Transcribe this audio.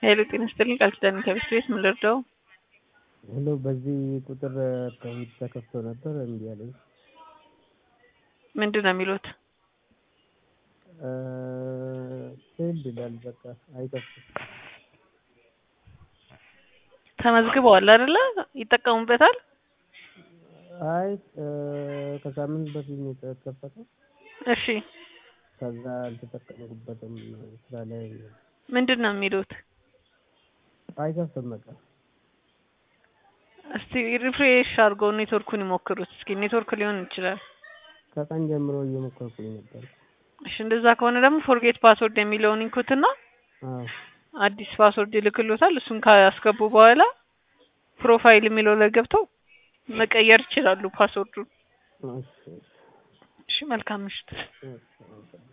ሄሎ ጤና ይስጥልኝ ቃል ኪዳን ከቤት ቤት ምን ልርዳው? ሄሎ በዚህ ቁጥር አካውንት ተከፍቶ ነበር እምቢ አለኝ። ምንድን ነው የሚሉት? ፌልድ ይላል በቃ አይከፍትም። ተመዝግበዋል አይደለ? ይጠቀሙበታል? አይ ከሳምንት በፊት ነው የተከፈተው። እሺ ከዛ አልተጠቀምኩበትም ስራ ላይ ምንድን ነው የሚሉት? አይከፍትም በቃ እስቲ ሪፍሬሽ አድርገው ኔትወርኩን ይሞክሩት እስኪ ኔትወርክ ሊሆን ይችላል። ከቀን ጀምሮ እየሞከርኩኝ ነበር። እሺ እንደዛ ከሆነ ደግሞ ፎርጌት ፓስወርድ የሚለውን ይንኩትና አዎ አዲስ ፓስወርድ ይልክሎታል። እሱን ካስገቡ በኋላ ፕሮፋይል የሚለው ላይ ገብተው መቀየር ይችላሉ ፓስወርዱን። እሺ እሺ መልካም ምሽት። እሺ